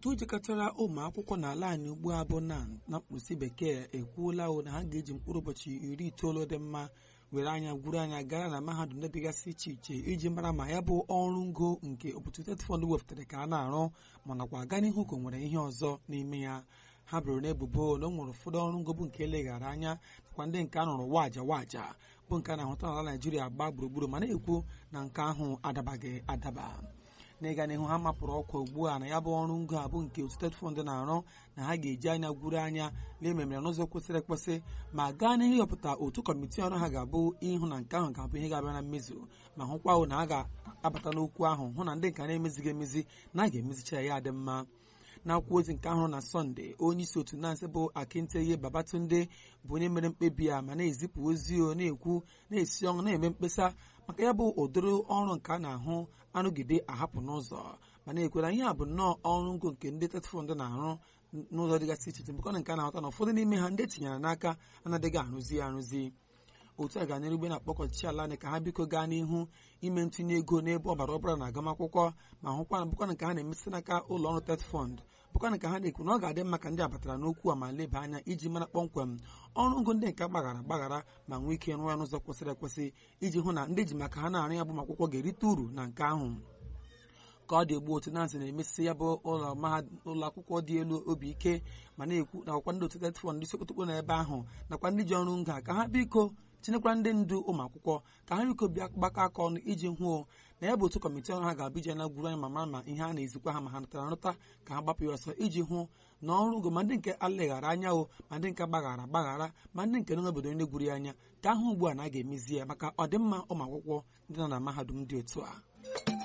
otu jikọtara ụmụ akwụkwọ n'ala anyị ugbu a bụ na na mkpụsị bekee ekwuola o na ha ga-eji mkpụrụ ụbọchị iri itoolu dị mma were anya gwuru anya gara na mahadum ndị dịgasị iche iche iji mara ma ya bụ ọrụ ngo nke Opportunity Fund wepụtara ka a na-arụ ma nakwa aga n'ihu ka o nwere ihe ọzọ n'ime ya ha bụrụ n'ebubo na o nwere ụfọdụ ọrụ ngo bụ nke eleghara anya nakwa ndị nke a rụrụ waja waja bụ nke a na-ahụta n'ala Naijiria gbaa gburugburu ma na-ekwu na nke ahụ adabaghị adaba n'ịga n'ihu ha mapụrụ ọkwa ugbu a na ya bụ ọrụ ngo a bụ nke State Fund na-arụ na ha ga-eji anya gwuru anya lee memere n'ụzọ kwesịrị ekwesị ma gaa n'ihu ịhọpụta otu kọmitii ọrụ ha ga-abụ ịhụ na nke ahụ ga-abụ ihe ga-abịa na mmezu ma hụkwa na a ga-abata n'okwu ahụ hụ na ndị nke na-emezighị emezi na a ga-emezicha ya dị mma n'akwụkwọ ozi nke ahụ na sọnde onye isi otu nansị bụ akinteye babatunde bụ onye mere mkpebi a ma na-ezipụ ozi o na-ekwu na-esi ọnwụ na-eme mkpesa maka ya bụ ụdịrị ọrụ nke a na-ahụ anụgide ahapụ n'ụzọ ma na-ekwera ihe a bụ nnọọ ọrụ ngo nke ndị tet fọnd na-arụ n'ụzọ dịgasị iche iche mbekọ nke a na-ahụta na ụfọdụ n'ime ha ndị etinyere n'aka anaghịghị arụzi ya arụzi otu a ga-anyere ugbe na-akpọkọ ọchịchị ala anyị ka ha biko gaa n'ihu ime ntinye ego n'ebe ọbara ọbara na agụmakwụkwọ ma hụkwa na bụkwana nke ha na-emesi n'aka ụlọ ọrụ tet fọnd bụkwana ka ha na-ekwu na ọ ga-adị mma ka ndị abatara n'okwu a ma leba anya iji mara kpọmkwem ọrụ ngo ndị nke gbaghara gbaghara ma nwee ike rụọ ya n'ụzọ kwesịrị ekwesị iji hụ na ndị ji maka ha na-arụ ya bụ akwụkwọ ga-erite uru na nke ahụ ka ọ dị ugbu otu nansị na-emesi ya bụ ụlọ akwụkwọ dị elu obi ike ma na-ekwu nakwa ndị otu tet fọnd ndị sokotokpo na ebe ahụ nakwa ndị ji ọrụ ngo a ka ha biko tinyekwara ndị ndu ụmụ akwụkwọ ka ha biko bịa gbakọ aka ọnụ iji hụo na ya bụ otu kọmitii ọrụ ha ga-abụ ije na gwuru anya ma mara ma ihe a na-ezikwa ha ma ha natara nrụta ka ha gbapụ ya ọsọ iji hụ na ọrụ ngo ma ndị nke aleghara anya o ma ndị nke gbaghara gbaghara ma ndị nke nọ n'obodo ndị gwuru ya anya ka ahụ ugbu a na a ga-emezi ya maka ọdịmma ụmụ akwụkwọ ndị nọ na mahadum dị otu a